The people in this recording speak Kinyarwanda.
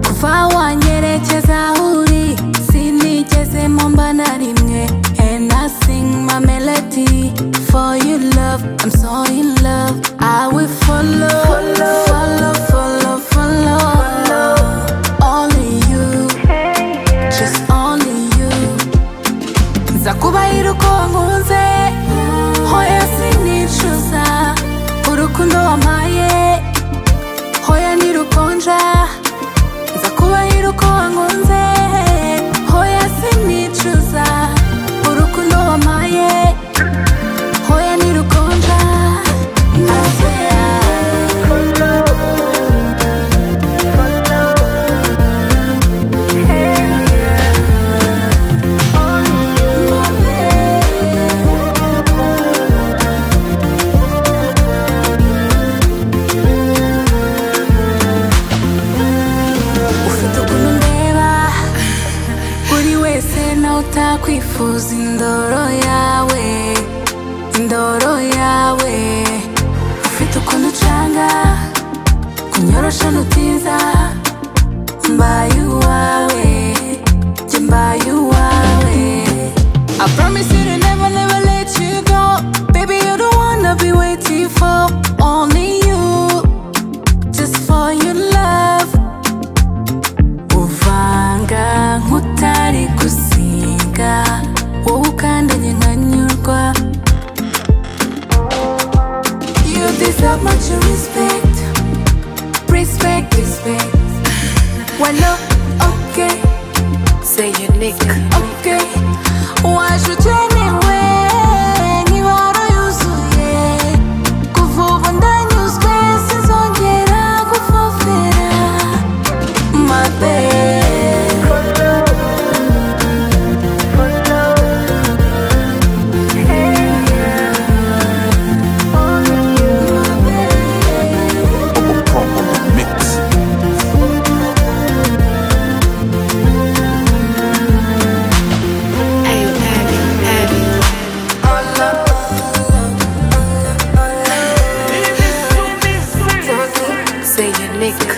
Umva wanyerekeza aho uri Sinigeze mpomba na rimwe And I sing my melody For your love, I'm so in love I will follow, follow, follow, follow Only you, just only you nza kubahira uko wankunze hoya sinicuza urukundo wampaye hoya ni rukonja nza kubahira uko wankunze hoya sinicuza urukundo wampaye hoya ni rukonja I swear. ufite ukuntu undeba buri wese nawe utakwifuza indoro yawe indoro yawe ufite ukuntu ucanga kunyorosha nutiza mbaye uwawe jye mbaye uwawe I promise you to never, never let you go Baby, you're the one I've been waiting for Only you, just for your love uvanga nk'utari gusiga wowe ukandanye nkanyurwa you deserve much respect respect respect walo okay C'est unique. okay wajute niwe nk'ibara yuzuye kuva ubu ndanyuzwe sinzongera gufofera my babe Proper mix. Hey, Abby, Abby. C'est unique.